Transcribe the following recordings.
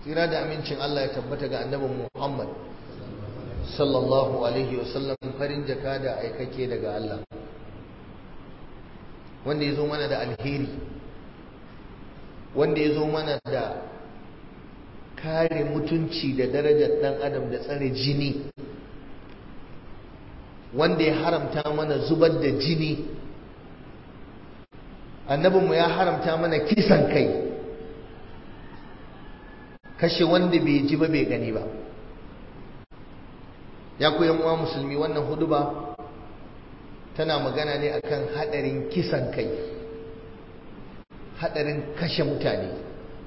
tsira da amincin Allah ya tabbata ga annabin Muhammad sallallahu alaihi wasallam farin jaka da aikake daga Allah wanda ya zo mana da alheri wanda ya zo mana da kare mutunci da darajar ɗan adam da tsare jini wanda ya haramta mana zubar da jini annabinmu ya haramta mana kisan kai kashe wanda bai ji ba bai gani ba ya ku uwa musulmi wannan huduba tana magana ne akan hadarin kisan kai hadarin kashe mutane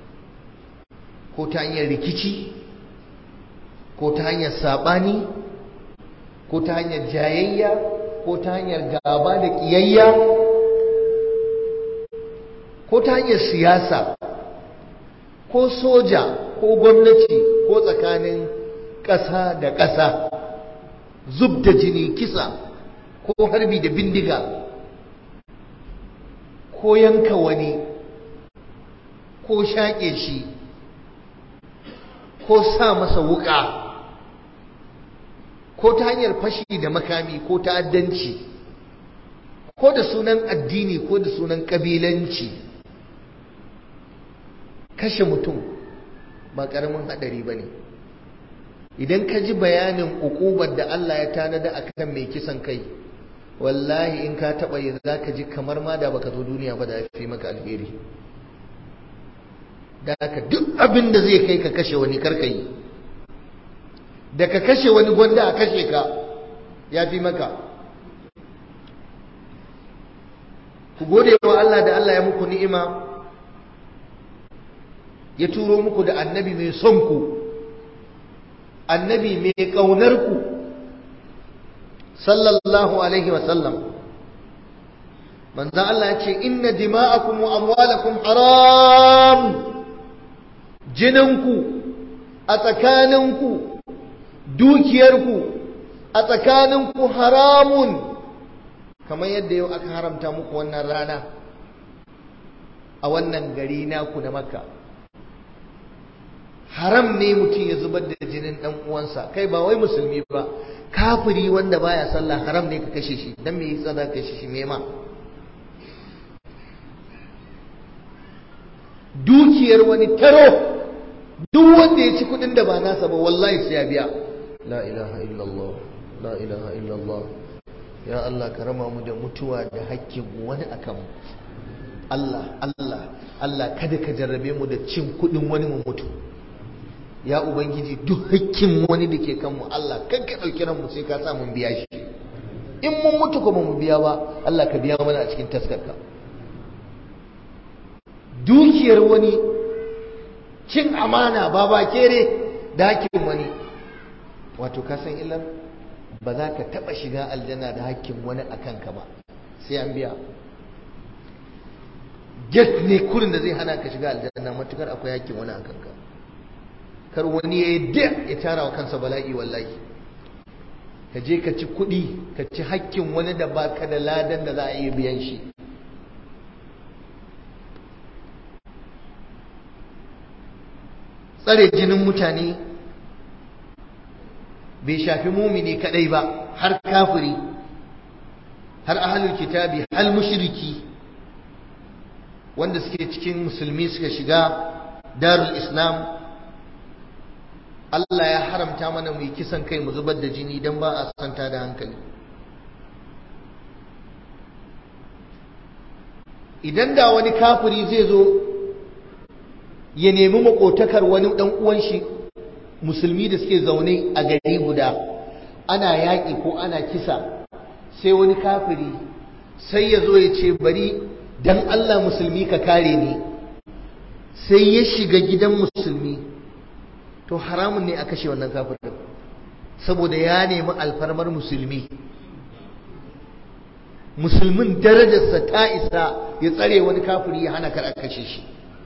ko ta hanyar rikici ko ta hanyar sabani ko ta hanyar jayayya ko ta hanyar gaba da kiyayya ko ta hanyar siyasa ko soja ko gwamnati ko tsakanin ƙasa da ƙasa zub da jini kisa ko harbi da bindiga ko yanka wani ko shaƙe shi ko sa masa wuƙa ko ta hanyar fashi da makami ko ta'addanci ko da sunan addini ko da sunan ƙabilanci kashe mutum ba ƙaramin haɗari ba ne idan ka ji bayanin ukubar da Allah ya tanada a kan mai kisan kai wallahi in ka taɓa yi za ka ji kamar ma da baka zo duniya ba da ya fi maka alheri da ka duk abin da zai kai ka kashe wani karka yi da ka kashe wani gwanda a kashe ka ya fi maka ku gode wa Allah da Allah ya muku ni'ima ya turo muku da annabi mai son ku annabi mai ƙaunar ku sallallahu alaihi wasallam manzan Allah ya ce inna dima'akum wa amwalakum haram jininku a tsakaninku dukiyarku a tsakaninku haramun kamar yadda yau aka haramta muku wannan rana a wannan gari naku da makka haram ne mutum ya zubar da jinin dan uwansa kai ba wai musulmi ba kafiri wanda baya sallah haram ne ka kashe shi dan me yasa za ka kashe shi me ma dukiyar wani taro duk wanda ya ci kudin da ba nasa ba wallahi sai ya biya la ilaha illallah la ilaha illallah ya Allah ka rama mu da mutuwa da hakkin wani akan mu Allah Allah Allah kada ka jarrabe mu da cin kudin wani mu mutu ya ubangiji duk hakkin wani da ke kanmu Allah kan ka ɗauki ranmu sai ka sa mun biya shi in mun mutu kuma mu biya ba Allah ka biya mana a cikin taskarka dukiyar wani cin amana ba ba kere da hakkin wani wato ka san illar ba za ka taɓa shiga aljanna da hakkin wani a kanka ba sai an biya get ne kurin da zai hana ka shiga aljanna matukar akwai hakkin wani a kanka kar wani ya yi ya tara wa kansa bala'i wallahi ka je ka ci kuɗi ka ci hakkin wani da baka da ladan da za a iya biyan shi tsare jinin mutane bai shafi mumini kadai ba har kafiri har ahalul kitabi hal mushriki wanda suke cikin musulmi suka shiga darul islam Allah ya haramta mana mu yi kisan kai mu zubar da jini don ba a santa da hankali idan da wani kafiri zai zo ya nemi makotakar wani dan uwan shi musulmi da suke zaune a gari guda ana yaƙi ko ana kisa sai wani kafiri sai ya zo ya ce bari dan Allah musulmi ka kare ni sai ya shiga gidan musulmi to haramun ne a kashe wannan kafirin saboda ya nemi alfarmar musulmi musulmin darajarsa ta isa ya tsare wani kafiri ya hana kar a kashe shi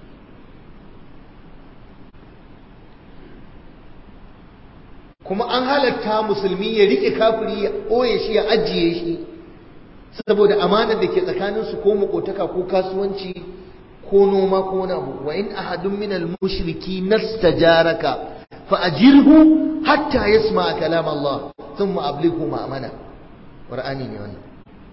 kuma an halatta musulmi ya rike kafiri ya ɓoye shi ya ajiye shi saboda amanar da ke tsakaninsu ko makotaka ko kasuwanci ko noma ko wani abu wa in ahadun min al-mushriki nastajaraka fa ajirhu hatta yasma kalam Allah thumma ablighu ma'amana qur'ani ne wannan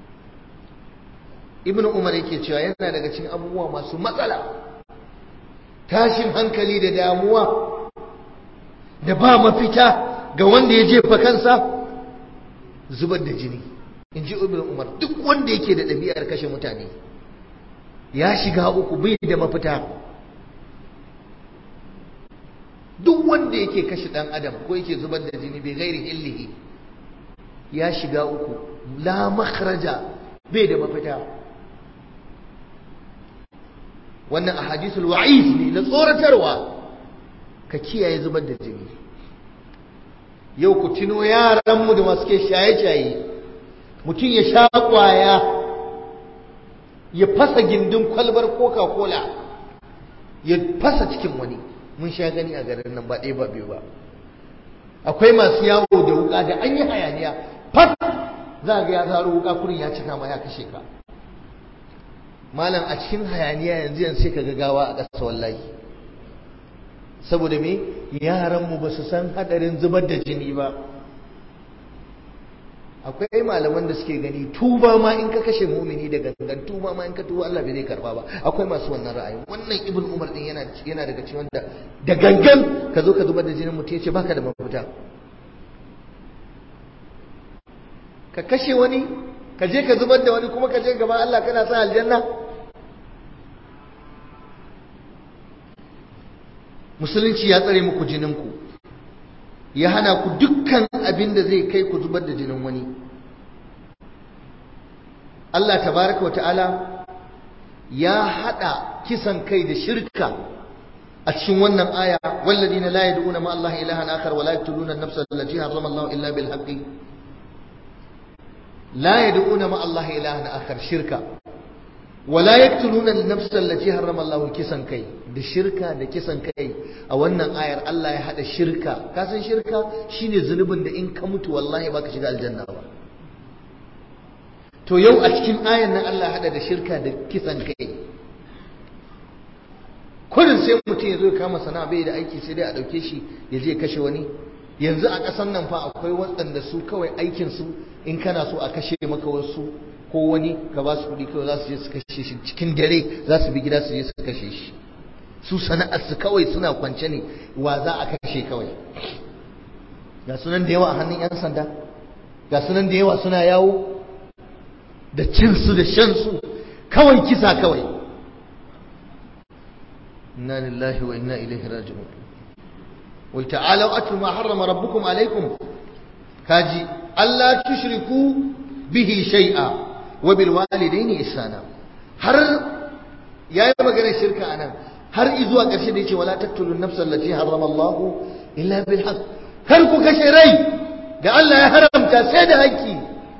ibn umar yake cewa yana daga cikin abubuwa masu matsala tashin hankali da damuwa da ba mafita ga wanda ya jefa kansa zubar da jini in ji ibn umar duk wanda yake da ɗabi'ar kashe mutane ya shiga uku bai da mafita duk wanda yake kashe ɗan adam ko yake zubar da jini bai gairi illihi ya shiga uku la makhraja bai da mafita wannan ahadithul wa'id ne na tsoratarwa ka kiyaye zubar da jini yau ku tuno yaranmu da masu ke shaye-shaye mutum ya sha kwaya ya fasa gindin kwalbar coca-cola ya fasa cikin wani mun sha gani a garin nan ba ɗaya ba biyu ba akwai masu yawo da wuka da an yi hayaniya fat za ga ya zaro wuka kurin ya cika ma ya kashe ka malam a cikin hayaniya yanzu yanzu sai ka gagawa a ƙasa wallahi saboda me yaranmu ba su san hadarin zubar da jini ba akwai malaman da suke gani tuba ma in ka kashe mumini da gangan tuba ma in ka tuba Allah bai zai karba ba akwai masu wannan ra'ayi wannan ibn umar din yana yana daga cikin wanda da gangan ka zo ka zubar da jinin mutum yace baka da mafita ka kashe wani ka je ka zubar da wani kuma ka je gaban Allah kana sa aljanna musulunci ya tsare muku jininku ya hana ku dukkan abin da zai kai ku zubar da jinin wani Allah tabaraka wa ta'ala ya hada kisan kai da shirka a cikin wannan aya walladina la yad'una ma Allah ilahan akhar wa la yaqtuluna an-nafsa allati harrama Allah illa bil haqqi la yad'una ma Allah ilahan akhar shirka wala yaqtuluna an-nafs allati harrama Allah kisan kai da shirka da kisan kai a wannan ayar Allah ya hada shirka ka san shirka shine zunubin da in ka mutu wallahi baka shiga aljanna ba to yau a cikin ayar nan Allah ya hada da shirka da kisan kai kullun sai mutum ya zo ya kama sana'a bai da aiki sai dai a dauke shi ya je kashe wani yanzu a ƙasar nan fa akwai waɗanda su kawai aikin su in kana so a kashe maka wasu ko wani ka ba su kuɗi kawai za su je su kashe shi cikin dare za su bi gida su je su kashe shi su sana'ar su kawai suna kwance ne wa za a kashe kawai ga sunan da yawa a hannun 'yan sanda ga sunan da yawa suna yawo da cinsu da shansu kawai kisa kawai inna lillahi wa inna ilaihi raji'un wai ta'alau atlu ma harrama rabbukum alaikum kaji Allah tushriku bihi shay'a wa bil walidaini ihsana har yayi maganar shirka anan har izuwa ƙarshe da yace wala taqtulu an-nafsa allati harrama Allah illa bil haqq kar ku kashe rai da Allah ya haramta sai da haƙƙi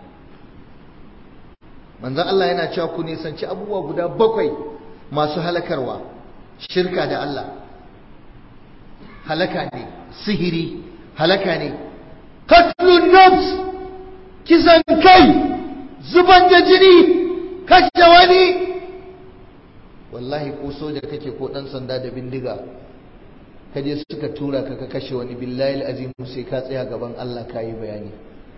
manzon Allah yana cewa ku nisanci abubuwa guda bakwai masu halakarwa shirka da Allah halaka ne sihiri halaka ne qatlun nafs kisan kai zuban da jini kashe wani wallahi ko soja kake ko dan sanda da bindiga kaje suka tura ka ka kashe wani billahi azim sai ka tsaya gaban Allah ka yi bayani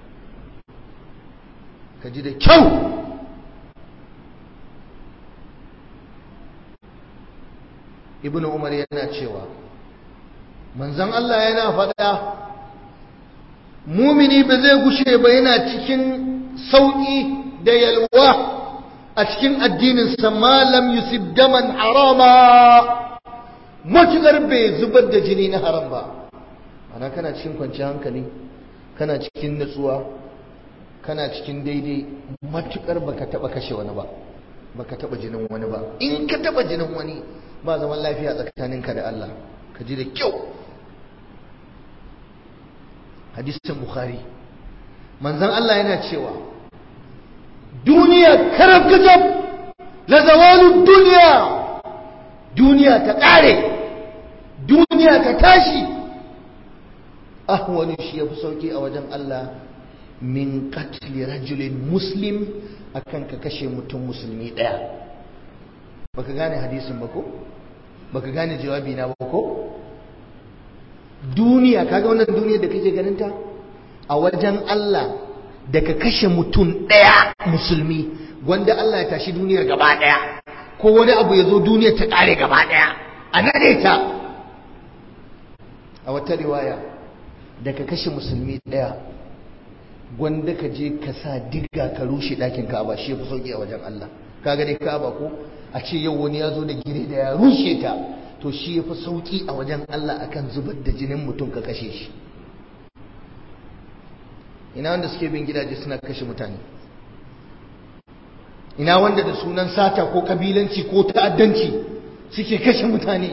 ka ji da kyau ibnu umar yana cewa manzon Allah yana faɗa mumini ba zai gushe ba yana cikin sauƙi da yalwa a cikin addininsa malam yusuf daman harama matuƙar bai zubar da jini na haram ba ana kana cikin kwanciyar hankali kana cikin natsuwa kana cikin daidai matuƙar baka taɓa kashe wani ba baka taɓa jinin wani ba in ka taɓa jinin wani ba zaman lafiya tsakaninka da Allah ka ji da kyau hadisin bukhari manzon Allah yana cewa duniya karab kajab la zawalu duniya duniya ta kare duniya ta tashi ahwani shi yafi sauki a wajen Allah min qatli rajulin muslim akan ka kashe mutum musulmi daya baka gane hadisin ba ko baka gane jawabi na ba ko duniya kaga wannan duniyar da kake ganin ta a wajen Allah da ka kashe mutum ɗaya musulmi wanda Allah ya tashi duniyar gaba ɗaya ko wani abu ya zo duniyar ta ƙare gaba ɗaya a nade ta a wata riwaya da ka kashe musulmi ɗaya gwanda ka je ka sa diga ka rushe ɗakin ka'aba shi fi sauƙi a wajen Allah kaga dai ka'aba ko a ce yau wani ya zo da gire da ya rushe ta to shi ya fi sauƙi a wajen Allah akan zubar da jinin mutum ka kashe shi ina wanda suke bin gidaje suna kashe mutane ina wanda da sunan sata ko kabilanci ko ta'addanci suke kashe mutane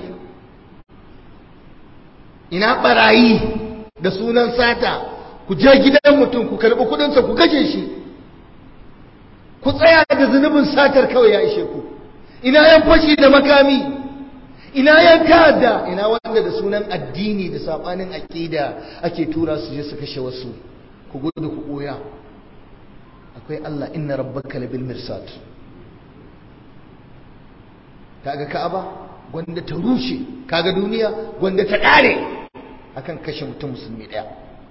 ina barayi da sunan sata ku je gidan mutum ku karɓi kudinsa ku kashe shi ku tsaya da zunubin satar kawai ya ishe ku ina yan fashi da makami ina yan ta'adda ina wanda da sunan addini da sabanin aqida ake tura su je su kashe wasu ku gudu ku koya akwai Allah inna rabbaka labil mirsad kaga ka'aba gwanda ta rushe kaga duniya gwanda ta kare akan kashe mutum musulmi daya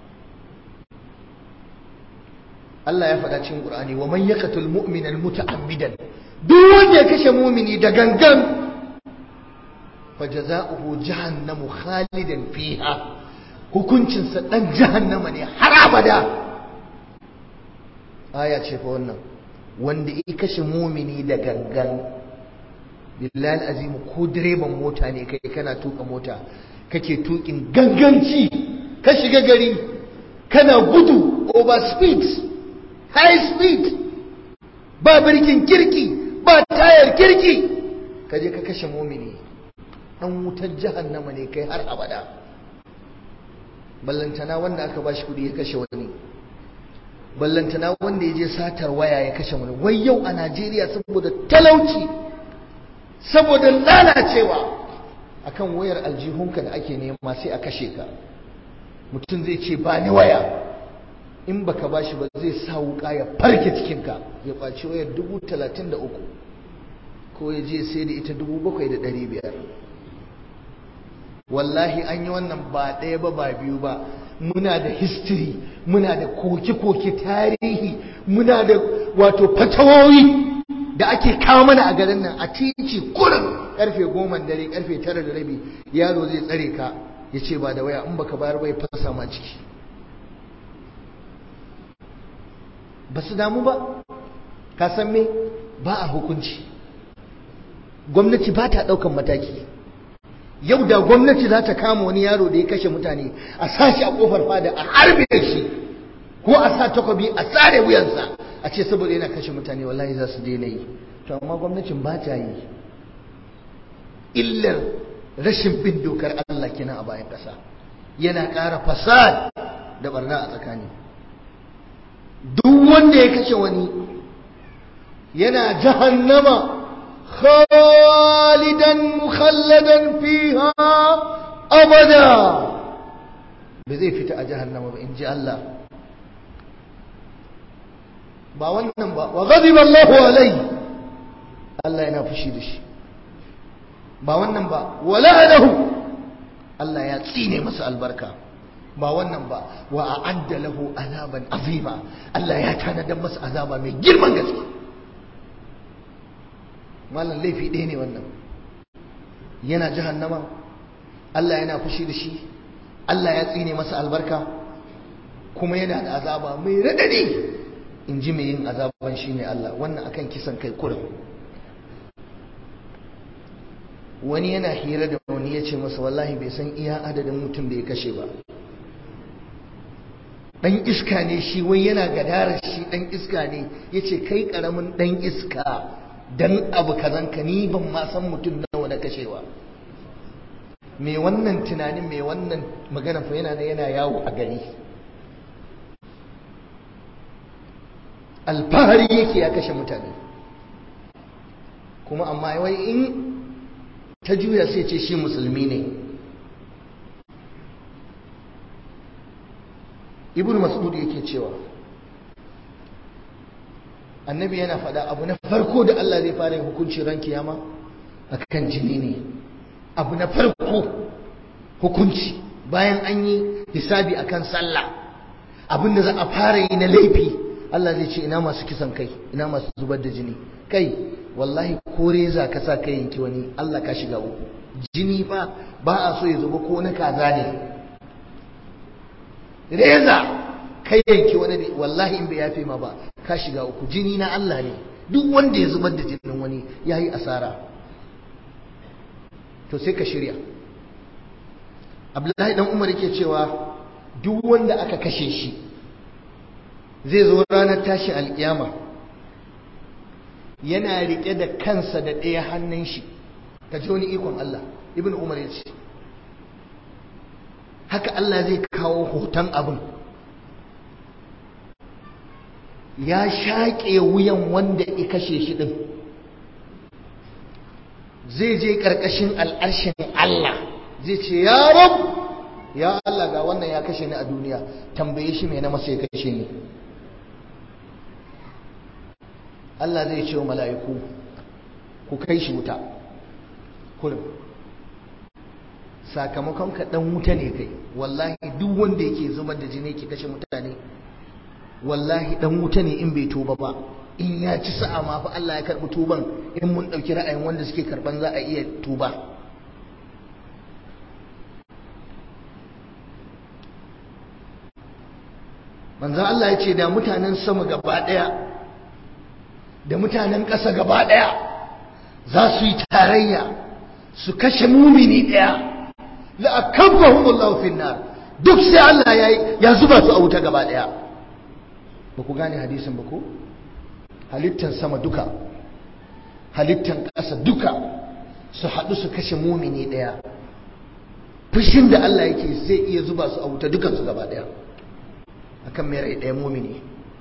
Allah ya faɗa cikin Qur'ani wa man yaqtul mu'mina muta'ammidan duk wanda ya kashe mu'mini da gangan fajaza'uhu jahannamu khalidan fiha hukuncin sa dan jahannama ne har abada aya ce fa wannan wanda ya kashe mu'mini da gangan billahi azim ko direban mota ne kai kana tuka mota kake tukin ganganci ka shiga gari kana gudu over speed high speed ba birkin kirki ba tayar kirki ka je ka kashe mumini dan wutar jahannama ne kai har abada ballantana wanda aka bashi kudi ya kashe wani ballantana wanda ya je satar waya ya kashe wani wai yau a Najeriya saboda talauci saboda lalacewa akan wayar aljihunka da ake nema sai a kashe ka mutum zai ce ba ni waya in baka bashi ba zai sa wuka ya farke cikinka ya kwaci wayar dubu talatin da uku ko ya je sai da ita dubu bakwai da ɗari biyar wallahi an yi wannan ba ɗaya ba ba biyu ba muna da history muna da koke-koke tarihi muna da wato fatawoyi da ake kawo mana a garin nan a titi kurin karfe goma dare karfe tara da rabi yaro zai tsare ka ya ce ba da waya in baka bayar bai fasa ma ciki ba su damu ba ka san me ba a hukunci gwamnati ba ta ɗaukan mataki yau da gwamnati za ta kama wani yaro da ya kashe mutane a sashi a kofar fada a harbe shi ko a sa takobi a tsare wuyansa a ce saboda yana kashe mutane wallahi za su daina yi to amma gwamnatin ba ta yi illar rashin bin dokar Allah kenan a bayan ƙasa yana ƙara fasad da barna a tsakani duk wanda ya kashe wani yana jahannama khalidan mukhalladan fiha abada ba zai fita a jahannama ba in ji Allah ba wannan ba wa ghadiba Allahu alai Allah yana fushi da shi ba wannan ba wa la'anahu Allah ya tsine masa albarka ba wannan ba wa a'adda lahu azaban azima Allah ya tanadar masa azaba mai girman gaske malam laifi ɗaya ne wannan yana jahannama Allah yana fushi da shi Allah ya tsine masa albarka kuma yana da azaba mai radadi in ji mai yin azaban shi ne Allah wannan akan kisan kai kurin wani yana hira da wani ya ce masa wallahi bai san iya adadin mutum da ya kashe ba dan iska ne shi wai yana gadarar shi dan iska ne ya ce kai karamin dan iska dan abu kazan ka ni ban ma san mutum nawa na kashewa me wannan tunanin me wannan magana fa yana yana yawo a gari alfahari yake ya kashe mutane kuma amma wai in ta juya sai ce shi musulmi ne ibn mas'ud yake cewa annabi yana faɗa abu na farko da Allah zai fara yin hukunci ran kiyama akan jini ne abu na farko hukunci bayan an yi hisabi akan sallah abin da za a fara yi na laifi Allah zai ce ina masu kisan kai ina masu zubar da jini kai wallahi ko reza ka sa kai yanki wani Allah ka shiga uku jini fa ba a so ya zuba ko na kaza ne reza kai yanki wani ne wallahi in bai yafe ma ba ka shiga uku jini na Allah ne duk wanda ya zubar da jinin wani ya yi asara to sai ka shirya abdullahi dan umar yake cewa duk wanda aka kashe shi zai zo ranar tashi alkiyama yana rike da kansa da ɗaya hannun shi ka ji wani ikon Allah ibn umar ya ce haka Allah zai kawo hoton abin ya shaƙe wuyan wanda ya kashe shi ɗin zai je ƙarƙashin al'arshin Allah zai ce ya rab ya Allah ga wannan ya kashe ni a duniya tambaye shi mai na masa ya kashe ni Allah zai ce wa mala'iku ku kai shi wuta kurin sakamakon ka ɗan wuta ne kai wallahi duk wanda yake zubar da jini ke kashe mutane wallahi dan wuta ne in bai tuba ba in ya ci sa'a ma fa Allah ya karbi tuban in mun dauki ra'ayin wanda suke karban za a iya tuba manzo Allah ya ce da mutanen sama gaba daya da mutanen ƙasa gaba daya za su yi tarayya su kashe mumini daya la akabbahumullahu finnar duk sai Allah ya ya zuba su a wuta gaba daya ba ku gane hadisin ba ko halittan sama duka halittan ƙasa duka su haɗu su kashe mumini ɗaya fushin da Allah yake zai iya zuba su a wuta dukansu gaba ɗaya akan mai rai ɗaya mumini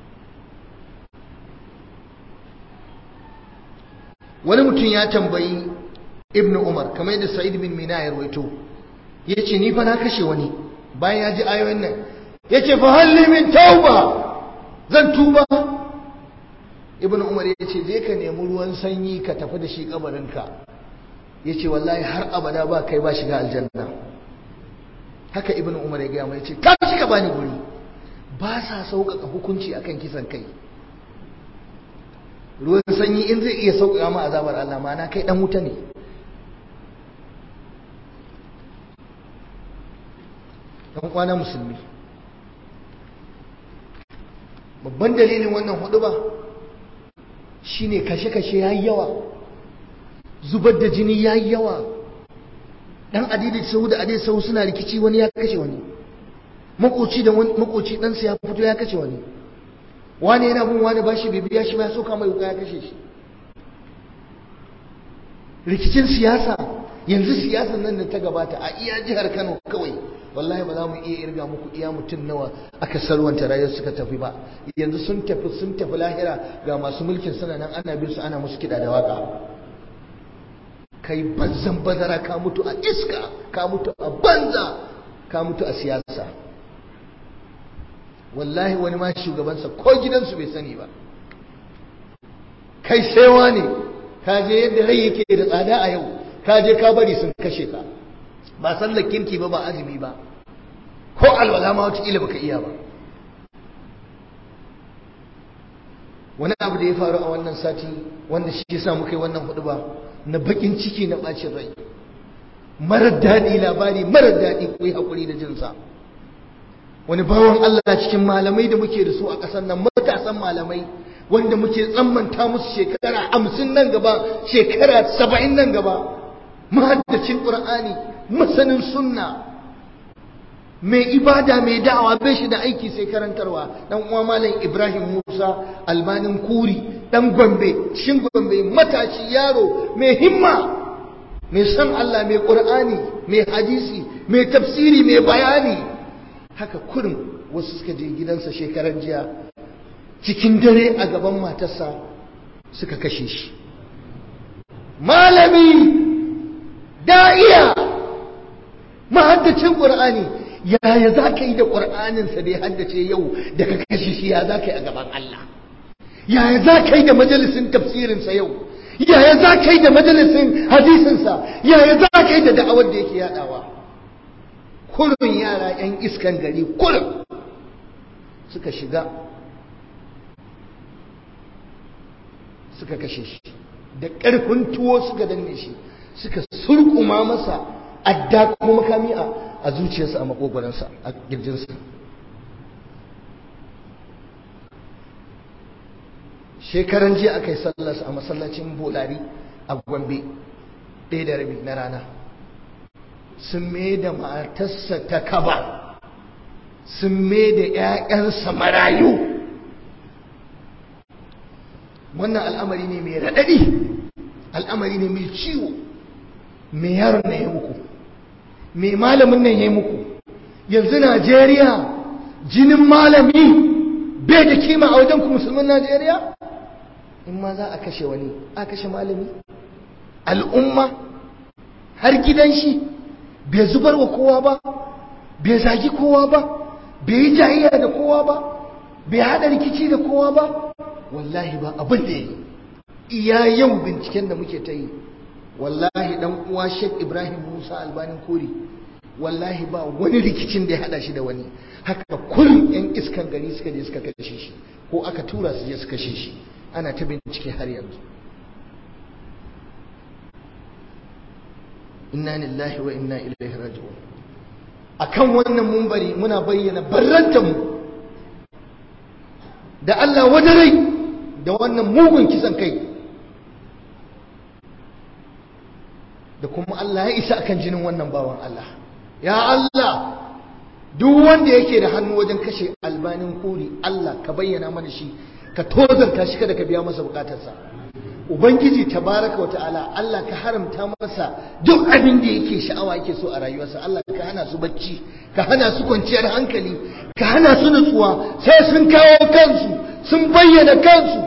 wani mutum ya tambayi ibnu umar kamar yadda sa'id bin mina ya rawaito ya ce ni fa na kashe wani bayan ya ji ayoyin nan ya ce fa halli min tauba zan tuba ibn umar ya ce je ka nemi ruwan sanyi ka tafi da shi kabarinka ya ce wallahi har abada ba kai ba shiga aljanna haka ibn umar ya gaya mai ce ka shiga bani guri ba sa sauƙaƙa hukunci akan kisan kai ruwan sanyi in zai iya sauƙaƙa ma azabar Allah ma na kai dan wuta ne dan kwana musulmi babban dalilin wannan hudu ba shine kashe-kashe yayi yawa zubar da jini yayi yawa dan adidi sahu da adidi sahu suna rikici wani ya kashe wani makoci da makoci dan sa ya fito ya kashe wani wani yana bin wani bashi bibiya shi ba ya soka mai wuka ya kashe shi rikicin siyasa yanzu siyasar nan da ta gabata a iya jihar Kano kawai wallahi ba za mu iya irga muku iya mutum nawa aka sarwanta rayuwar suka tafi ba yanzu sun tafi sun tafi lahira ga masu mulkin suna nan ana bin su ana musu kiɗa da waka kai banzan bazara ka mutu a iska ka mutu a banza ka mutu a siyasa wallahi wani ma shugabansa ko gidansu bai sani ba kai saiwa ne ka je yadda rai yake da tsada a yau ka je ka bari sun kashe ka ba sallar kirki ba ba azumi ba ko alwala ma wataƙila baka iya ba wani abu da ya faru a wannan sati wanda shi ya sa muka yi wannan hudu ba na bakin ciki na bacin rai marar daɗi labari marar daɗi ku yi haƙuri da jinsa wani bawan Allah cikin malamai da muke da su a ƙasar nan matasan malamai wanda muke tsammanta musu shekara hamsin nan gaba shekara saba'in nan gaba mahaddacin ƙur'ani masanin sunna mai ibada mai da'awa bai shi da aiki sai karantarwa dan uwa malam Ibrahim Musa albanin kuri dan Gombe shin Gombe matashi yaro mai himma mai san Allah mai Qur'ani mai hadisi mai tafsiri mai bayani haka kurin wasu suka je gidansa shekaran jiya cikin dare a gaban matarsa suka kashe shi malami da'iya mahaddacin Qur'ani yaya za ka yi da ƙur'aninsa da ya haddace yau da ka kashe shi ya za ka yi a gaban Allah yaya za ka yi da majalisin tafsirinsa yau yaya za ka yi da majalisin hadisinsa yaya za ka yi da da'awar da yake yadawa kurin yara 'yan iskan gari kurin suka shiga suka kashe shi da ƙarfin tuwo suka danne shi suka surkuma masa adda kuma makami a zuciyarsa a makogwaransa a girjinsa shekaran jiya aka yi sallarsa a masallacin bolari a gombe ɗaya da rabi na rana sun mai da matarsa ta kaba sun mai da 'ya'yansa marayu wannan al'amari ne mai raɗaɗi al'amari ne mai ciwo mai yaron na ya muku mai malamin nan ya muku yanzu najeriya jinin malami bai da kima a wajen ku musulmin najeriya in ma za a kashe wani a kashe malami al'umma har gidan shi bai zubar wa kowa ba bai zagi kowa ba bai yi jayayya da kowa ba bai haɗa rikici da kowa ba wallahi ba abin da yi iya yau binciken da muke ta yi wallahi dan uwa Sheikh Ibrahim Musa Albanin Kori wallahi ba wani rikicin da ya hada shi da wani haka kullum yan iskan gari suka je suka kashe shi ko aka tura su je su kashe shi ana ta bincike har yanzu inna lillahi wa inna ilaihi raji'un akan wannan mumbari muna bayyana barrantanmu da Allah wadarai da wannan mugun kisan kai da kuma Allah ya isa akan jinin wannan bawan Allah ya Allah duk wanda yake da hannu wajen kashe albanin kuri Allah ka bayyana mana shi ka tozarta shi kada ka biya masa bukatarsa ubangiji tabaraka wa ta'ala Allah ka haramta masa duk abin da yake sha'awa yake so a rayuwarsa Allah ka hana su bacci ka hana su kwanciyar hankali ka hana su nutsuwa sai sun kawo kansu sun bayyana kansu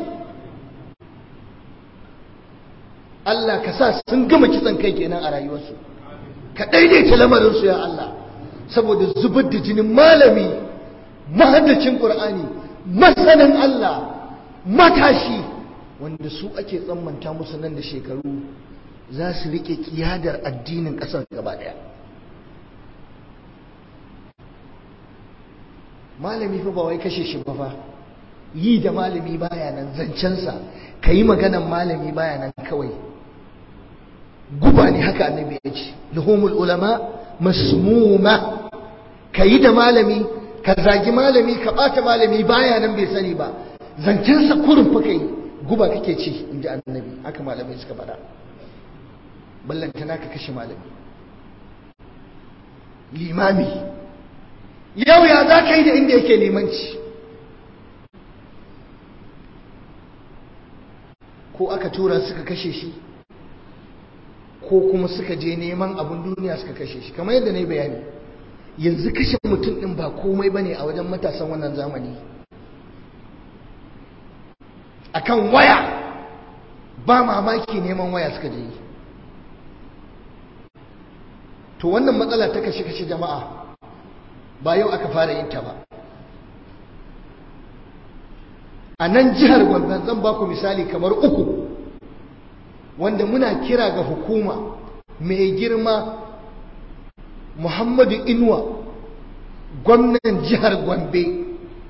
Allah ka sa sun gama kitsan kai kenan a rayuwarsu ka daidaita lamarinsu ya Allah saboda zubar da jinin malami mahaddacin Qur'ani masanin Allah matashi wanda su ake tsammanta musu nan da shekaru za su rike kiyadar addinin ƙasar gaba ɗaya malami fa ba wai kashe shi ba fa yi da malami baya nan zancensa ka yi maganan malami baya nan kawai guba ne haka annabi ya ce luhumul ulama masmuma ka yi da malami ka zagi malami ka ɓata malami baya nan bai sani ba zancensa kurin fa kai guba kake ci in ji annabi haka malamai suka faɗa ballantana ka kashe malami limami yau ya za ka yi da inda yake limanci ko aka tura suka kashe shi ko kuma suka je neman abin duniya suka kashe shi kamar yadda na yi bayani yanzu kashe mutum ɗin ba komai ba ne a wajen matasan wannan zamani akan waya ba mamaki neman waya suka je to wannan matsala ta kashe-kashe jama'a ba yau aka fara yin ta ba a nan jihar Gombe zan baku misali kamar uku wanda muna kira ga hukuma mai girma Muhammadu Inuwa gwamnan jihar Gombe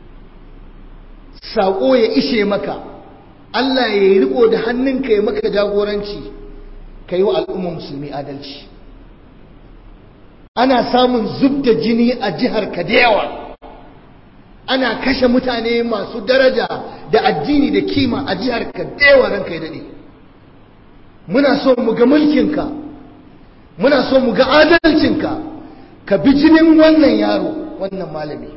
saƙo ya ishe maka Allah ya yi riko da hannunka ya maka jagoranci ka yi wa al'umma musulmi adalci ana samun zub da jini a jihar ka da yawa ana kashe mutane masu daraja da addini da kima a jihar ka da yawa ranka ya daɗe muna so mu ga mulkinka muna so mu ga adalcinka ka bi jinin wannan yaro wannan malami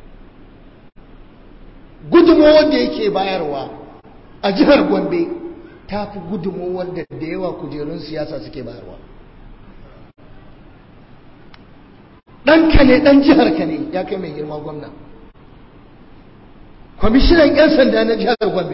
gudunmawar da yake bayarwa a jihar gombe ta fi gudunmawar da da yawa kujerun siyasa suke bayarwa ɗanka ne ɗan jiharka ne ya kai mai girma gwamna kwamishinan 'yan sanda na jihar gombe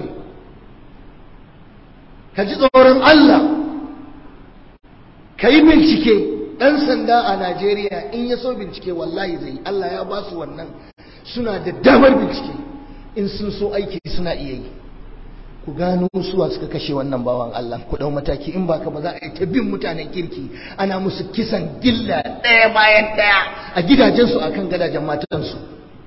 ka ji tsoron allah ka yi bincike ɗan sanda a najeriya in ya so bincike wallahi zai allah ya ba su wannan suna da damar bincike in sun so aiki suna iya yi ku gano suwa suka kashe wannan bawan Allah ku dau mataki in baka ba za a yi ta bin mutanen kirki ana musu kisan gilla ɗaya bayan ɗaya a gidajensu akan gadajen matansu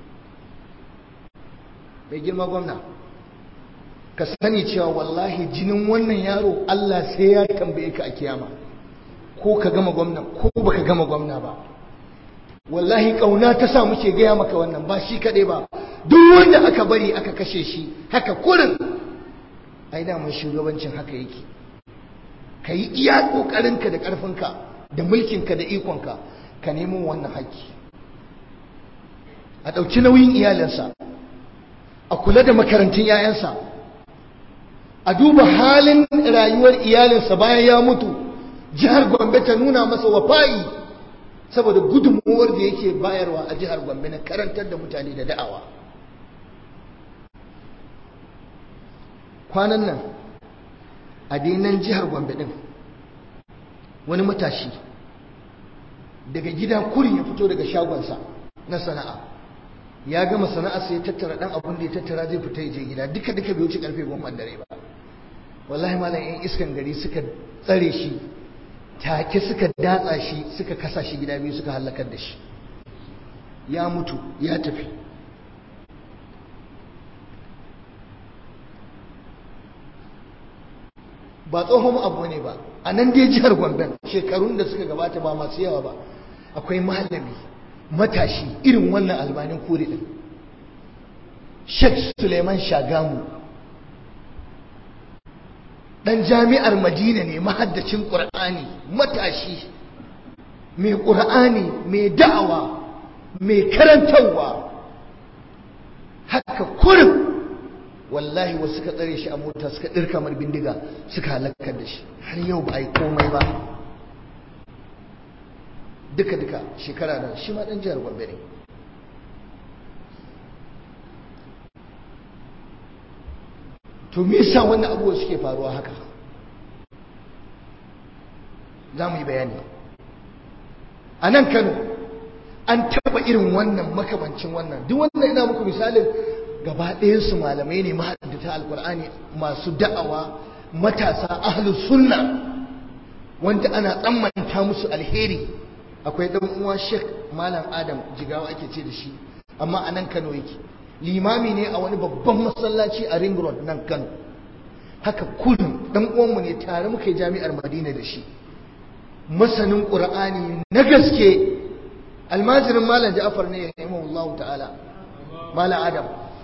mai girma gwamna ka sani cewa wallahi jinin wannan yaro Allah sai ya tambaye ka a kiyama ko ka gama gwamna ko baka gama gwamna ba wallahi kauna ta sa muke gaya maka wannan ba shi kaɗai ba duk wanda aka bari aka kashe shi haka kurin ai daman shugabancin haka yake ka yi iya ƙoƙarinka da ƙarfinka da mulkinka da ikonka ka nemo wannan haƙƙi a ɗauki nauyin iyalinsa a kula da makarantun 'ya'yansa a duba halin rayuwar iyalinsa bayan ya mutu jihar gombe ta nuna masa wafa'i saboda gudunmuwar da yake bayarwa a jihar gombe na karantar da mutane da da'awa kwanan nan a dinan jihar gombe din wani matashi daga gida kurin ya fito daga shagonsa na sana'a ya gama sana'a sai ya tattara dan abun da ya tattara zai fita ya je gida duka duka bai wuce karfe goma dare ba wallahi malam yan iskan gari suka tsare shi take suka datsa shi suka kasa shi gida biyu suka halakar da shi ya mutu ya tafi ba tsohon abu ne ba a nan dai jihar Gombe shekarun da suka gabata ba masu yawa ba akwai malami matashi irin wannan albanin kore din Sheikh Suleiman Shagamu dan jami'ar Madina ne mahaddacin Qur'ani matashi mai Qur'ani mai da'awa mai karantarwa haka kurin wallahi wasu suka tsare shi a mota suka ɗirka mar bindiga suka halakar da shi har yau ba a yi komai ba duka-duka shekara nan shi ma ɗan jihar gombe ne to me yasa wannan abubuwa suke faruwa haka za mu yi bayani a nan kano an taba irin wannan makamancin wannan duk wannan ina muku misalin gaba ɗayansu malamai ne mahaddata alkur'ani masu da'awa matasa ahlus sunna wanda ana tsammanta musu alheri akwai ɗan uwa Sheikh Malam Adam Jigawa ake ce da shi amma a nan Kano yake limami ne a wani babban masallaci a Ring Road nan Kano haka kullum dan uwanmu ne tare muka yi jami'ar Madina da shi masanin Qur'ani na gaske almajirin Malam Ja'far ne ya Allah ta'ala Malam Adam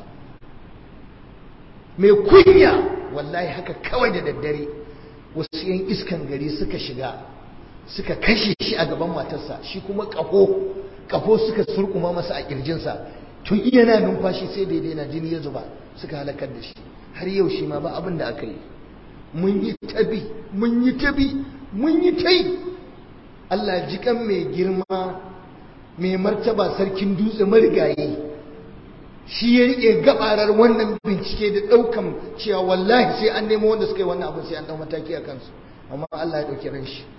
mai kunya wallahi haka kawai da daddare wasu yan iskan gari suka shiga suka kashe shi a gaban matarsa shi kuma ƙaho ƙaho suka surkuma masa a ƙirjinsa tun iya na numfashi sai daidai na jini ya zuba suka halakar da shi har yau shi ma ba abin da aka yi mun yi tabi mun yi tabi mun yi tai Allah jikan mai girma mai martaba sarkin dutse marigayi shi ya rike gabarar wannan bincike da daukan cewa wallahi sai an nemo wanda suka yi wannan abin sai an dau mataki a kansu amma Allah ya dauki ran shi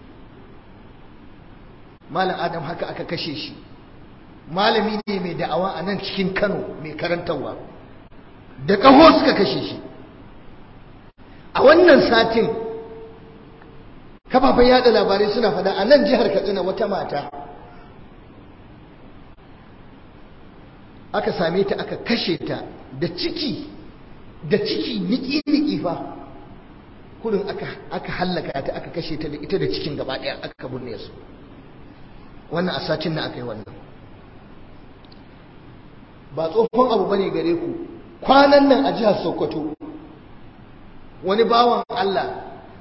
malam adam haka aka kashe shi malami ne mai da'awa a nan cikin Kano mai karantarwa da kaho suka kashe shi a wannan satin kafafen yada labarai suna fada a nan jihar Katsina wata mata aka same ta aka kashe ta da ciki da ciki niki-niki fa kurin aka aka hallaka ta aka kashe ta da ita da cikin gaba daya aka binne su wannan a satin na aka yi wannan ba tsohon abu bane gare ku kwanan nan a jihar Sokoto wani bawan Allah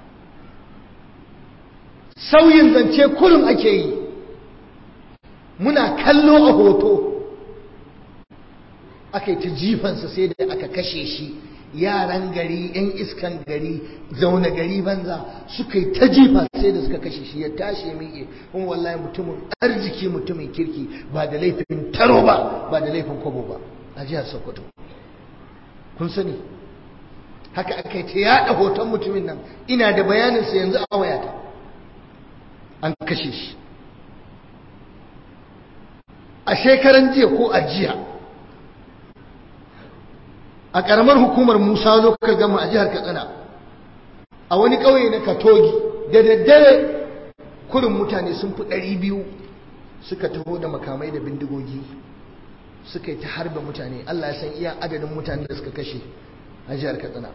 sauyin zance kurin ake yi muna kallo a hoto aka yi ta jifansa sai da aka kashe shi yaran gari yan iskan gari zaune gari banza suka yi ta jifa sai da suka kashe shi ya tashi ya miƙe kuma wallahi mutumin arziki mutumin kirki ba da laifin taro ba ba da laifin kwabo ba a jihar sokoto kun sani haka aka yi ta yaɗa hoton mutumin nan ina da bayaninsa yanzu a wayata an kashe shi a shekaran jiya ko a jiya a ƙaramar hukumar musa lokacin gama a jihar katsina a wani ƙauye na katogi da daddare kurin mutane sun fi ɗari biyu suka taho da makamai da bindigogi suka yi ta harba mutane allah ya san iya adadin mutane da suka kashe a jihar katsina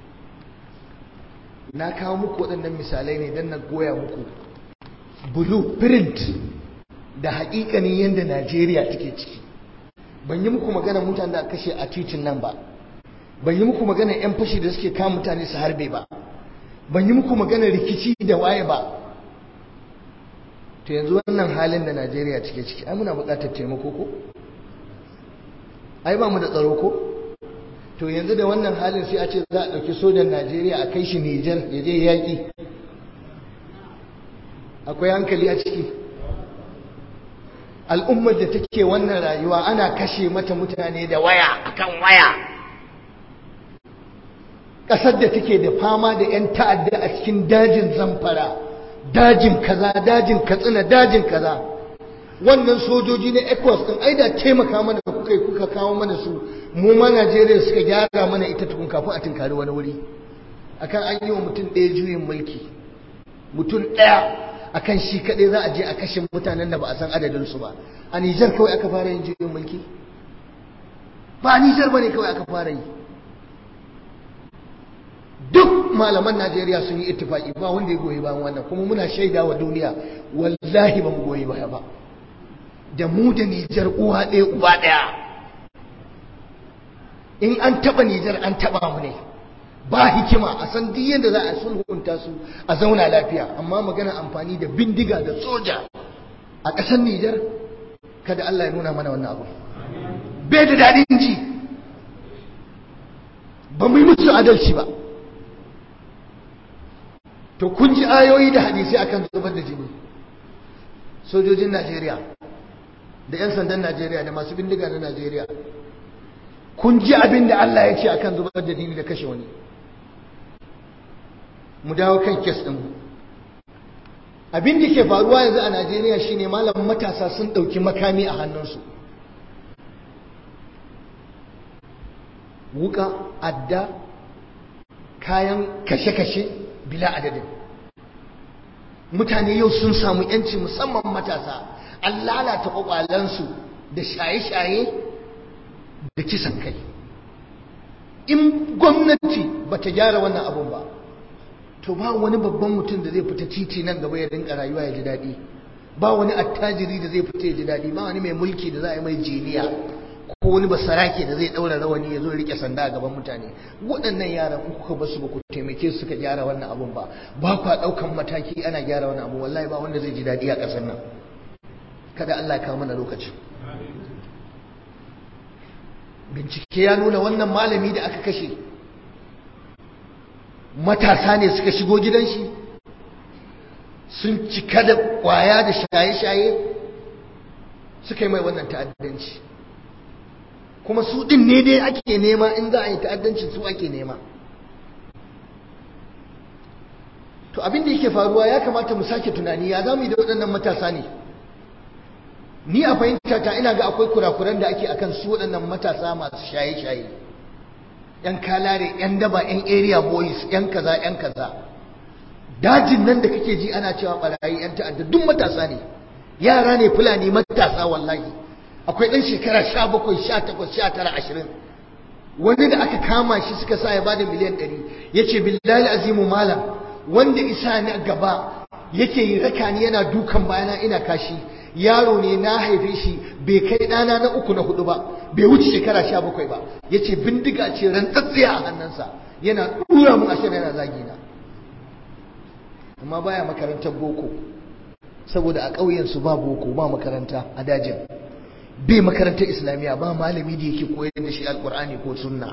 na kawo muku waɗannan misalai ne don na goya muku blueprint da haƙiƙanin yadda najeriya take ciki ban yi muku magana mutane da kashe a titin nan ba ban yi muku magana 'yan fashi da suke kama mutane su harbe ba ban yi muku magana rikici da waye ba to yanzu wannan halin da najeriya cike ciki ai muna buƙatar taimako ko ai ba mu da tsaro ko to yanzu da wannan halin sai a ce za a ɗauki sojan najeriya a kai shi nijar ya je yaƙi akwai hankali a ciki al'ummar da take wannan rayuwa ana kashe mata mutane da waya akan waya ƙasar da take da fama da 'yan ta'adda a cikin dajin zamfara dajin kaza dajin katsina dajin kaza wannan sojoji na ecos din ai da taimaka mana kuka yi kuka kawo mana su mu ma najeriya suka gyara mana ita tukun kafin a tunkari wani wuri akan an yi wa mutum ɗaya juyin mulki mutum ɗaya akan shi kaɗai za a je a kashe mutanen da ba a san adadinsu ba a nijar kawai aka fara yin juyin mulki ba a nijar ba ne kawai aka fara yi duk malaman najeriya sun yi ittifaki ba wanda ya goyi bayan wannan kuma muna shaida wa duniya wallahi ba mu goyi baya ba da mu da nijar uwa ɗaya uba ɗaya in an taɓa nijar an taɓa mu ne ba hikima a san duk yadda za a sulhunta su a zauna lafiya amma magana amfani da bindiga da soja a ƙasar Nijar kada Allah ya nuna mana wannan abu bai da daɗin ji ba mu yi musu adalci ba to kun ji ayoyi da hadisi akan zubar da jini sojojin Najeriya da 'yan sandan Najeriya da masu bindiga na Najeriya kun ji abin da Allah ya ce akan zubar da jini da kashe wani mu dawo kan kes ɗin abin da ke faruwa yanzu a najeriya shine malam matasa sun ɗauki makami a hannunsu wuka adda kayan kashe-kashe bila adadin mutane yau sun samu yanci musamman matasa an lalata kwakwalensu da shaye-shaye da kisan kai in gwamnati ba ta gyara wannan abun ba to ba wani babban mutum da zai fita titi nan gaba ya rinka rayuwa ya ji daɗi ba wani attajiri da zai fita ya ji daɗi ba wani mai mulki da za a yi mai jiniya ko wani basarake da zai ɗaura rawani ya zo rike sanda a gaban mutane waɗannan yaran in kuka basu ba ku taimake su suka gyara wannan abun ba ba kwa ɗaukan mataki ana gyara wannan abu wallahi ba wanda zai ji daɗi a ƙasar nan kada Allah ya kawo mana lokacin bincike ya nuna wannan malami da aka kashe matasa ne suka shigo gidan shi sun cika da kwaya da shaye-shaye suka yi mai wannan ta'addanci kuma su ɗin ne dai ake nema in za a yi ta'addanci su ake nema to abin da yake faruwa ya kamata mu sake tunani ya za mu yi da waɗannan matasa ne ni a fahimta ta ina ga akwai kurakuran da ake akan su waɗannan matasa masu shaye-shaye yan kalare yan daba yan area boys yan kaza yan kaza dajin nan da kake ji ana cewa barayi yan ta'adda duk matasa ne yara ne fulani matasa wallahi akwai dan shekara 17 18 19 20 wani da aka kama shi suka sa ya bada miliyan 100 yace billahi azimu malam wanda isa ni gaba yake yi raka ni yana dukan bayana ina kashi yaro ne na haife shi bai kai ɗana na uku na hudu ba bai wuce shekara sha bakwai ba ya ce bindiga ce rantsatsiya a hannunsa yana ɗura mun ashirin yana zagi na amma baya makarantar boko saboda a ƙauyensu ba boko ba makaranta a dajin bai makarantar islamiyya ba malami da yake koyar da shi alkur'ani ko sunna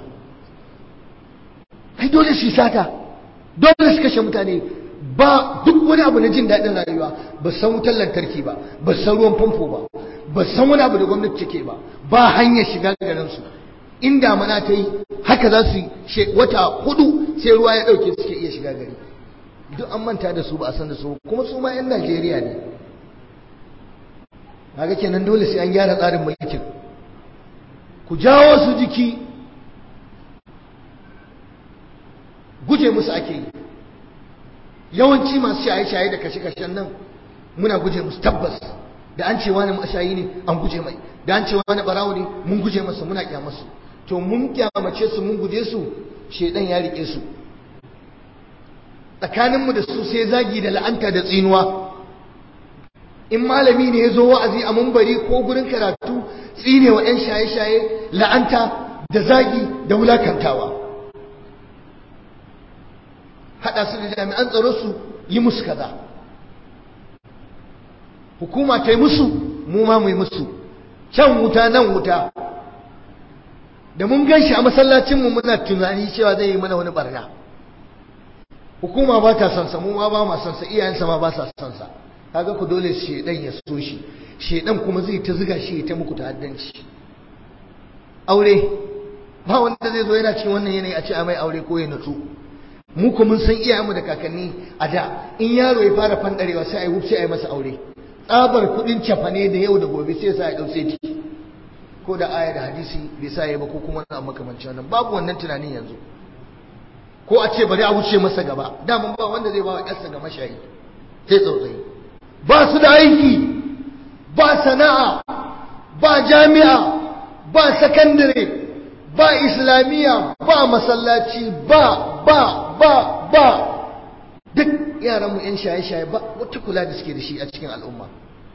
ai dole su sata dole su kashe mutane ba duk wani abu na jin daɗin rayuwa ba san wutar lantarki ba ba san ruwan famfo ba ba san wani abu da gwamnati take ba ba hanyar shiga garin su in damana ta yi haka za su yi wata hudu sai ruwa ya ɗauke suke iya shiga gari duk an manta da su ba a san da su kuma su ma 'yan Najeriya ne kaga kenan dole sai an gyara tsarin mulkin ku jawo su jiki guje musu ake yi yawanci masu shaye-shaye da kashe-kashen nan muna guje musu tabbas da an ce wani mashayi ne an guje mai da an ce wani barawo ne mun guje masa muna kyamasu to mun kyamace su mun guje su shedan ya rike su tsakaninmu da su sai zagi da la'anta da tsinuwa in malami ne ya zo wa'azi a mumbari ko gurin karatu tsine wa 'yan shaye-shaye la'anta da zagi da wulakantawa haɗa su da jami'an tsaro su yi musu kaza hukuma ta yi musu mu ma mu yi musu can wuta nan wuta da mun gan shi a masallacinmu muna tunani cewa zai yi mana wani barna hukuma ba ta sansa mu ma ba ma sansa iyayensa ma ba sa sansa kaga ku dole shedan ya so shi shedan kuma zai ta ziga shi ta muku ta'addanci aure ba wanda zai zo yana cikin wannan yanayi a ce a mai aure ko ya nutsu mu ko mun san iyayenmu da kakanni a da in yaro ya fara fandarewa sai a yi wufce a yi masa aure tsabar kudin cafane da yau da gobe sai sa ya dau sai ko da aya da hadisi bai sa ya ba ko kuma wani makamancin wannan babu wannan tunanin yanzu ko a ce bari a wuce masa gaba daman ba wanda zai ba wa yarsa ga mashayi sai tsautsayi ba su da aiki ba sana'a ba jami'a ba sakandare ba islamiyya ba masallaci ba ba ba ba duk yaranmu 'yan shaye-shaye ba wata kula da suke da shi a cikin al'umma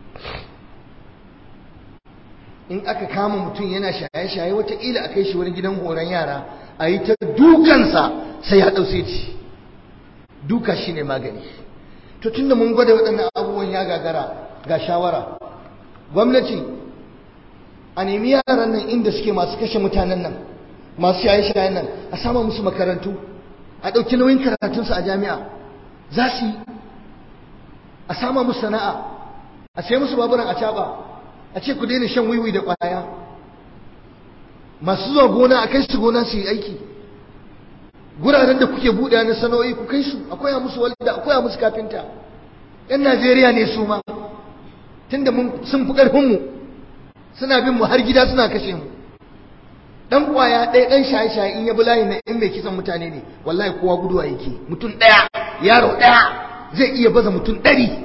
in aka kama mutum yana shaye-shaye wataƙila a kai shi wani gidan horon yara a yi ta dukansa sai ya ɗause ci duka shi ne magani to tunda mun gwada waɗannan abubuwan ya gagara ga shawara gwamnati a nemi yaran nan inda suke masu kashe mutanen nan masu shaye-shayen nan a sama musu makarantu a ɗauki nauyin karatunsu a jami'a za su yi a sama musu sana'a a sai musu baburan a caɓa a ce ku daina shan wiwi da ƙwaya masu zuwa gona a kai su gona su yi aiki guraren da kuke buɗe na sana'o'i ku kai su akwai musu walda akwai musu kafinta yan Najeriya ne su ma tunda mun sun fi ƙarfin mu suna bin mu har gida suna kashe mu dan kwaya ɗaya dan shaye-shaye in ya bi layi na in mai kisan mutane ne wallahi kowa guduwa yake mutum ɗaya yaro ɗaya zai iya baza mutum ɗari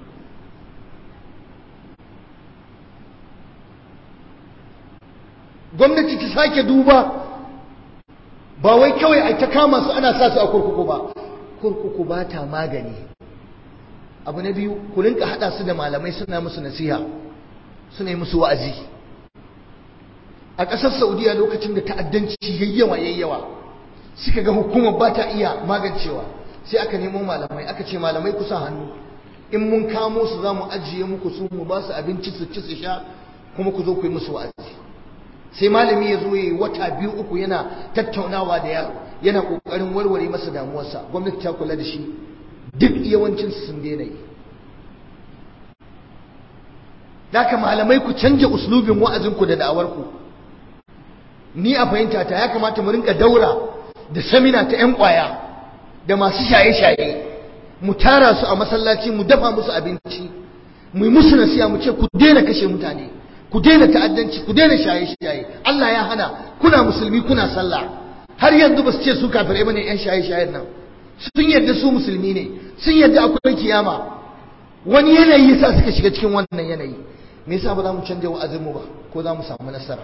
gwamnati ta sake duba ba wai kawai a ta kama su ana sa su a kurkuku ba kurkuku ba ta magani abu na biyu ku rinka hada su da malamai suna musu nasiha suna yi musu wa'azi a ƙasar saudiya lokacin da ta'addanci yayyawa yayyawa suka ga hukumar ba ta iya magancewa sai aka nemo malamai aka ce malamai kusa hannu in mun kamo su za mu ajiye muku su mu ba su abinci su ci su sha kuma ku zo ku yi musu wa'azi sai malami ya zo ya yi wata biyu uku yana tattaunawa da yaro yana kokarin warware masa damuwarsa gwamnati ta kula da shi duk yawancin sun daina yi Daka malamai ku canja uslubin wa'azinku da da'awarku ni a fahimta ta ya kamata mu rinka daura da samina ta 'yan kwaya da masu shaye-shaye mu tara su a masallaci mu dafa musu abinci mu yi musu nasiya mu ce ku daina kashe mutane ku daina ta'addanci ku daina shaye-shaye Allah ya hana kuna musulmi kuna sallah har yanzu ba su ce su kafirai bane yan shaye-shayen nan sun yadda su musulmi ne sun yadda akwai kiyama wani yanayi yasa suka shiga cikin wannan yanayi me yasa ba za mu canja wa'azin mu ba ko za mu samu nasara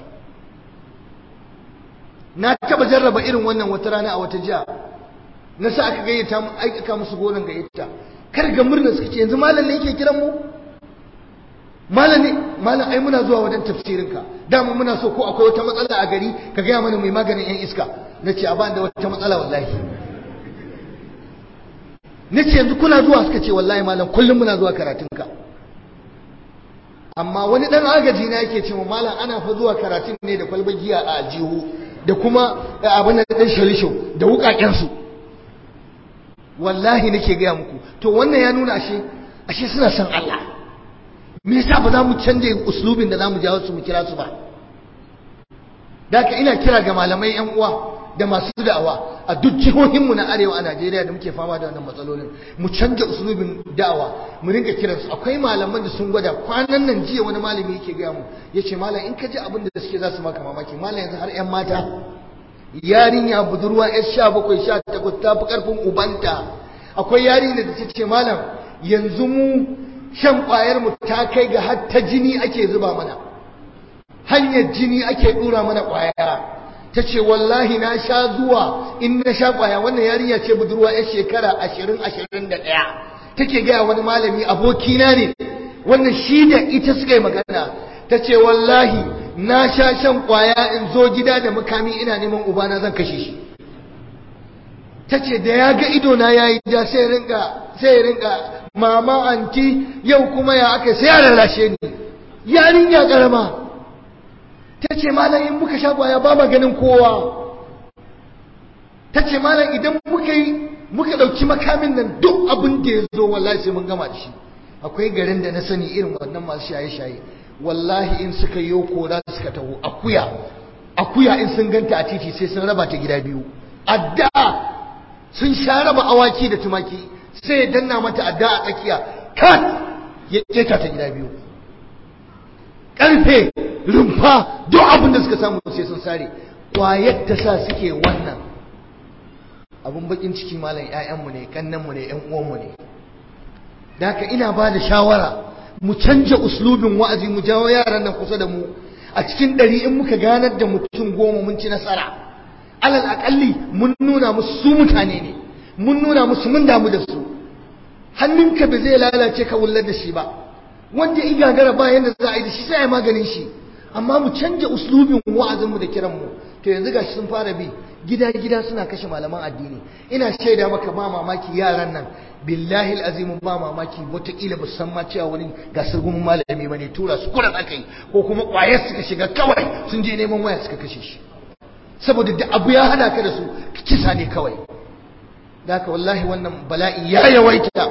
na taba jarraba irin wannan wata rana a wata jiya na sa aka gayyata mu aikaka musu gonan gayyata kar ga murna suka ce yanzu malam ne yake kiran mu malam ne malam ai muna zuwa wajen tafsirin ka dama muna so ko akwai wata matsala a gari ka gaya mana mai maganin yan iska nace a ban da wata matsala wallahi nace yanzu kuna zuwa suka ce wallahi malam kullum muna zuwa karatun ka amma wani dan agaji na yake cewa malam ana fa zuwa karatun ne da kwalbar giya a aljihu da kuma abin da dan shalisho da wukaken su wallahi nake gaya muku to wannan ya nuna ashe ashe suna son Allah me yasa ba za mu canje uslubin da za mu jawo su mu kira su ba Daka ina kira ga malamai yan uwa da masu da'awa a duk jihohinmu na arewa a Najeriya da muke fama da wannan matsalolin mu canja uslubin da'awa mu rinka kiran su akwai malaman da sun gwada kwanan nan jiya wani malami yake gaya mu yace malam in ka ji abin da suke za su maka mamaki malam yanzu har yan mata yarinya budurwa yar sha bakwai sha takwas ta fi ƙarfin ubanta akwai yarinya da ta ce malam yanzu mu shan ƙwayar mu ta kai ga har ta jini ake zuba mana hanyar jini ake ɗura mana ƙwaya ta ce wallahi na sha zuwa in na sha ƙwaya wannan yarinya ce budurwa yar shekara ashirin ashirin da ɗaya take gaya wani malami abokina ne wannan shi da ita suka yi magana ta ce wallahi na sha shan kwaya in zo gida da makami ina neman ubana zan kashe shi ta ce da ya ga idona ya yi ja sai rinka sai rinka mama anti yau kuma ya aka sai ya lalashe ni yarinya karama ta ce malam in muka sha kwaya ba ma ganin kowa ta ce malam idan muka yi muka ɗauki makamin nan duk abin da ya zo wallahi sai mun gama da shi akwai garin da na sani irin wannan masu shaye-shaye wallahi in suka yi kora suka taho akuya akuya in sun ganta a titi sai sun raba ta gida biyu adda sun sha raba awaki da tumaki sai ya danna mata adda a tsakiya kat ya keta ta gida biyu karfe rumfa duk abin da suka samu sai sun sare kwayar ta sa suke wannan abun bakin ciki malam ƴaƴanmu ne kannanmu ne ƴan uwanmu ne da haka ina ba da shawara mu canja uslubin wa'azi mu jawo yaran nan kusa da mu a cikin ɗari in muka ganar da mutum goma mun ci nasara alal aƙalli mun nuna musu su mutane ne mun nuna musu mun damu da su hannunka ba zai lalace ka wullar da shi ba wanda ya gagara ba yanda za a yi da shi sai a maganin shi amma mu canja uslubin wa'azin mu da kiran mu to yanzu gashi sun fara bi gida gida suna kashe malaman addini ina shaida maka ba mamaki yaran nan billahi azimu ba mamaki wataƙila ba san ma cewa wani gasar gumin malami ba ne tura su kuran aka yi ko kuma ƙwayar suka shiga kawai sun je neman waya suka kashe shi saboda da abu ya hada ka da su kisa ne kawai da haka wallahi wannan bala'i ya yawaita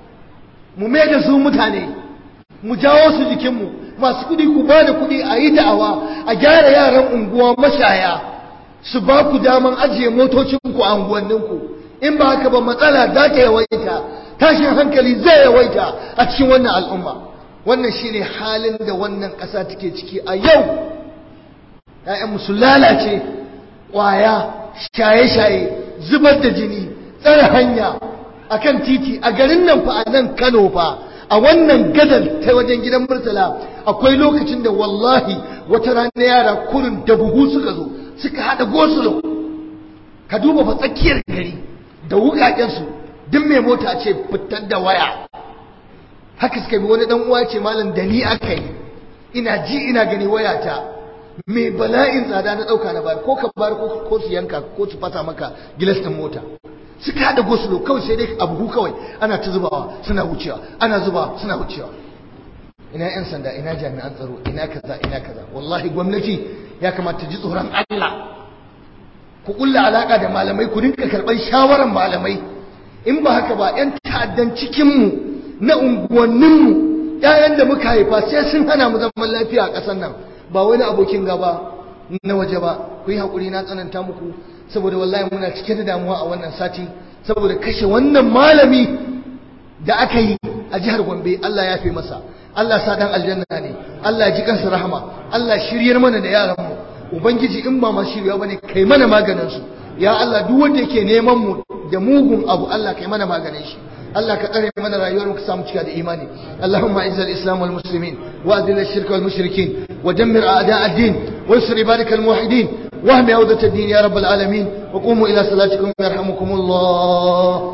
mu mai da su mutane mu jawo su jikinmu masu kuɗi ku ba da kuɗi a yi da'awa a gyara yaran unguwa mashaya su ba ku daman ajiye motocinku a unguwanninku in ba haka ba matsala za ta yawaita tashin hankali zai yawaita a cikin wannan al'umma wannan shine halin da wannan ƙasa take ciki a yau ‘ya'yanmu su lalace ƙwaya shaye-shaye zubar da jini tsare hanya a kan titi a garin nan fa a nan kano fa a wannan gadar ta wajen gidan murtala akwai lokacin da wallahi wata rana yara kurin da buhu suka zo suka haɗa gosulo ka duba fa tsakiyar gari da wukakensu duk mai mota ce fitar da waya haka suka bi wani dan uwa ce malam da ni aka yi ina ji ina gani wayata mai bala'in tsada na dauka na bayar ko ka bayar ko su yanka ko su fata maka gilas din mota suka hada gosulo kawai sai dai abu kawai ana ta zubawa suna wucewa ana zubawa suna wucewa ina yan sanda ina jami'an tsaro ina kaza ina kaza wallahi gwamnati ya kamata ji tsoron Allah ku kulla alaka da malamai ku rinka karban shawaran malamai in ba haka ba yan ta'addan cikin mu na unguwannin mu ƴaƴan da muka haifa sai sun hana mu zaman lafiya a ƙasar nan ba wani abokin gaba na waje ba ku yi haƙuri na tsananta muku saboda wallahi muna cike da damuwa a wannan sati saboda kashe wannan malami da aka yi a jihar Gombe Allah ya fi masa Allah sa dan aljanna ne Allah ji kansa rahama Allah shiryar mana da yaran mu ubangiji in ba ma shirya bane kai mana maganin su ya Allah duk wanda yake neman mu da mugun abu Allah kai mana maganin shi Allah ka tsare mana rayuwar mu ka samu cika da imani Allahumma izzil islam wal muslimin wa adil ash-shirk wal mushrikin wa dammir a'da' ad-din wa ansur ibadakal muwahhidin واهم عودة الدين يا رب العالمين وقوموا إلى صلاتكم يرحمكم الله